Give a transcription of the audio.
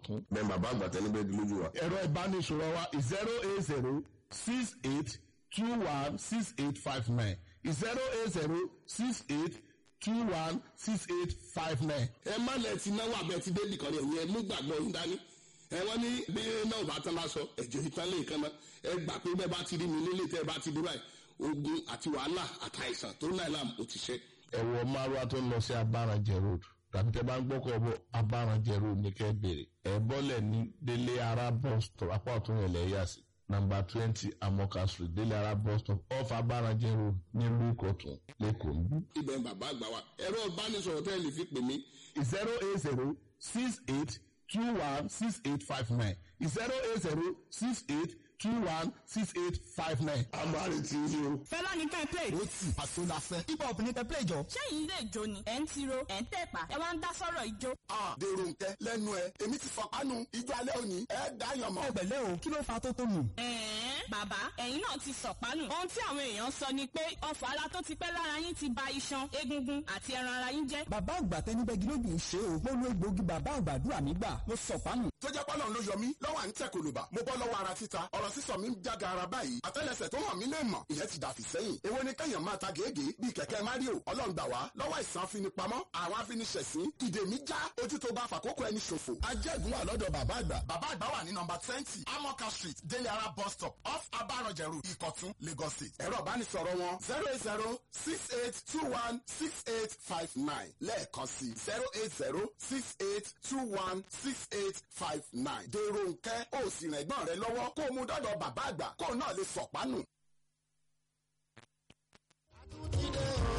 ọ̀tún. bẹ́ẹ̀ bàbá àgbà tẹ́lẹ̀ bẹ́ẹ̀ di lójú wa. ẹ̀rọ ìbánisọ̀rọ̀ wa zero eight zero six eight two one six eight five nine zero eight zero six eight two one six eight five nine. ẹ má lẹ ti náwó abẹ ti dé nìkan ni ẹ̀yin ẹ mú gbàgbọ́ yín dání ẹ wọ́n ní bí náà bá tán bá sọ ẹ̀jẹ̀ ìtàn lè kan náà ẹ gbà pé bẹ́ẹ̀ bá ti rí mi nílé tẹ́ ẹ bá ti dé báyìí ogun àti wàhálà àtàìsàn tó náà làm ó ti ṣe. ẹ̀wọ̀ márùá tó ń lọ sí abáranjẹ road tàbí tẹ́ bá ń gbọ́kọ̀ bọ̀ abáranjẹ road ní kẹ́ bèrè ẹ̀ bọ́lẹ̀ ní délé ara bus stop apá ọ̀tún yẹn lẹ́yà sí nàmbà twenty amoka street délé ara bus stop off abáranjẹ road nílùú ìkọ̀tún lẹ́kọ̀ọ́ ń bí. ibẹ̀ ń bàbá àgbà wa ẹ̀rọ ìbánisọ̀rọ̀ tẹ́ ẹ lè fi pè mí zero eight zero six eight two one six eight five nine zero eight zero six eight two one six eight five nine. àmàlì tí ń yí o. fẹlá ní kẹ́ play. ó tì àsọdàfẹ́ hip hop ní kẹ́ play jọ. sẹ́yìn ilé ìjó ni ẹ̀ ń tiro ẹ̀ ń tẹ̀pà ẹ̀ wá ń dá sọ́rọ̀ ìjó. dèrò nkẹ lẹ́nu ẹ èmi ti fọpánu ijó alẹ́ òní ẹ dáyàn mọ́. ọbẹ̀lẹ́ o kí ló fa tó tó nù. ẹ̀ẹ́n bàbá ẹ̀yin náà ti sọ̀pánù. ohun tí àwọn èèyàn sọ ni pé ọfọ̀ ara tó ti pẹ́ lára yín ti ba iṣan egungun àti ẹran ara yín jẹ́. bàbá àgbà tẹnibẹ́gi lójú ń ṣe o. mo lo egbòogi bàbá àgbàdúrà mi gbà mo sọ̀pánù. tó jẹ́ pọ́nà ló yọ mí lọ́wọ́ à ń tẹ̀ kòlùbà mo bọ́ lọ́wọ́ ara títa ọ̀rọ̀ sísọ mi ń jága ara báyìí àtẹ́lẹsẹ̀ tó hàn mí lè mọ̀ ìyẹn ti dàfí sẹ́yìn èwo ni kẹ́yàn máa ta gèégèé bíi kẹ̀kẹ́ mario ọlọ́ngbà wá lọ́wọ́ ìsàn afinipamọ́ àwọn afiniṣẹ̀sín ìdè mi já ojú tó bá fàkókò ẹni ṣòfò. ajẹ́gun wà lọ́dọ̀ bàbá àgbà. bàbá àgbà wà ní nọmba twenty amoka street délé ara bus stop off abaranjẹ road ìkọ̀tún lagos state. ẹ̀rọ ìbánisọ̀rọ̀ wọn zero eight zero six eight two one six eight five nine lẹ́ẹ̀kan sí zero eight zero six eight two one six eight five nine. dèrò nkẹ́ ó sì rìn ẹ̀gbọ́n rẹ lọ́wọ́ kó o mú dọ́dọ̀ bàbá àgbà kó o náà lè sọ̀pánù.